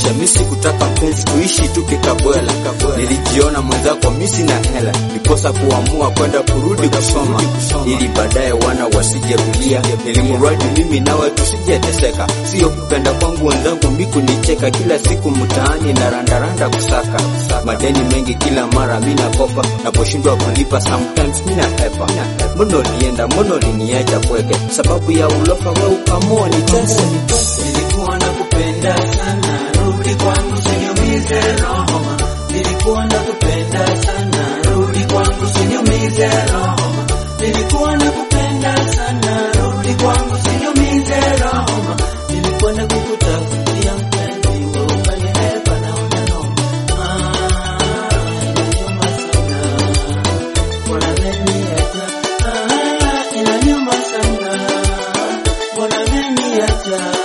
maisha, mi sikutaka mpenzi, tuishi tu kikabwela. Nilijiona mwenzako mi sina hela, niposa kuamua kwenda kurudi kusoma, ili baadaye wana wasije kulia, ilimuradi mimi nawe tusijeteseka. Sio kupenda kwangu wenzangu mi kunicheka, kila siku mtaani na randaranda kusaka madeni mengi, kila mara mi nakopa, naposhindwa kulipa sometimes mi nahepa. Mbona ulienda, mbona uliniacha kweke, sababu ya ulofa we ukamua nitese. Nilikuwa nakupenda sana, rudi kwangu usiniumize roho. Nilikuwa nakupenda sana, rudi kwangu usiniumize roho. Nilikuwa nakupenda sana, rudi kwangu usiniumize roho. Nilikuwa nakukutafutia mpenzi, wewe ukanihepa na unanoma. Ah, inaniuma sana. Mbona umeniacha? Ah, inaniuma sana. Mbona umeniacha?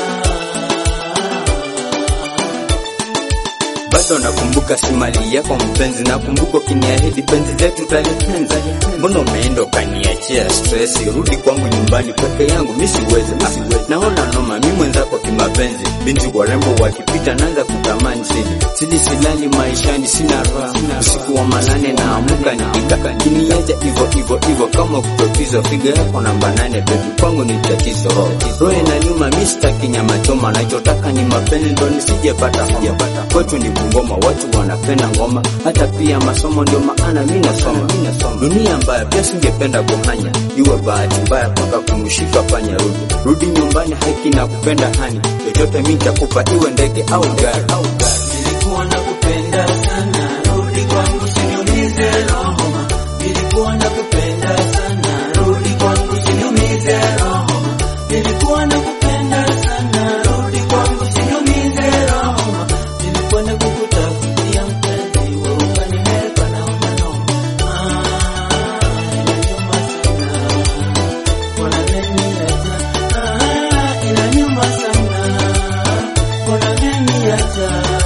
bado nakumbuka simali yako mpenzi, nakumbuka ukiniahidi penzi letu talipenza. Mbona umeenda ukaniachia stress? Rudi kwangu nyumbani peke yangu, mi siwezi. Ah, naona noma, mi mwenzako kimapenzi, binti warembo wakipita naanza kutamani sili sili, silali maishani, sina raha. Usiku wa manane naamuka nikitaka kiniacha hivyo hivyo hivyo, kama kutotizwa. Figa yako namba nane, bebi kwangu ni tatizo. Roho inaniuma, mi sitaki nyama choma, nachotaka ni mapenzi, ndo nisijepata homa. Kwetu ni Bungoma, watu wanapenda ngoma, hata pia masomo, ndio maana mi nasoma. Dunia mbaya, pia singependa kuhanya, iwe bahati mbaya mpaka kumshika panya. Rudi rudi nyumbani, haki na kupenda hani, chochote mi nitakupa, iwe ndege au gari. Nilikuwa nakupenda sana, rudi kwangu usiniumize roho. Nilikuwa nakupenda sana, rudi kwangu usiniumize roho. Nilikuwa nakupenda sana, rudi kwangu usiniumize roho. Nilikuwa nakukutafutia mpenzi, wewe ukanihepa na unanoma. Ah, inaniuma sana. Mbona umeniacha? Ah, inaniuma sana. Mbona umeniacha?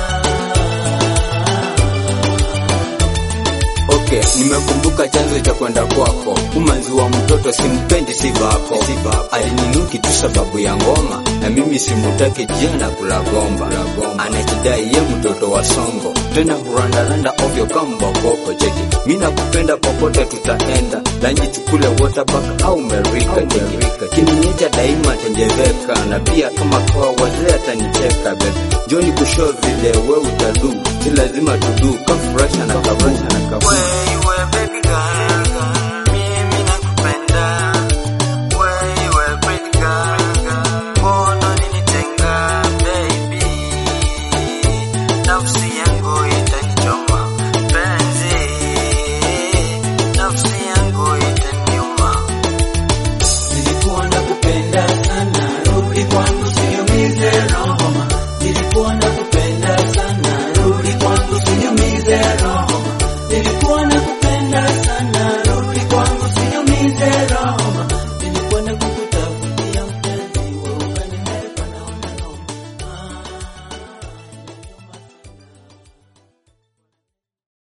Okay, nimekumbuka chanzo cha kwenda kwako. Umanzi wa mtoto simpendi, si vako. Alininuki tu sababu ya ngoma, na mimi simutaki jana kula gomba. Anajidai ye mtoto wa songo, tena hurandaranda ovyo kama bokoko. Cheki, mi nakupenda, popote tutaenda, lanji tukule waterpark au merika. Cheki, kininyeja daima tenjeveka, na pia kama kwa wazee atanicheka. Baby, njoni kushow vile we utadu, si lazima tudu kafurahisha na kabu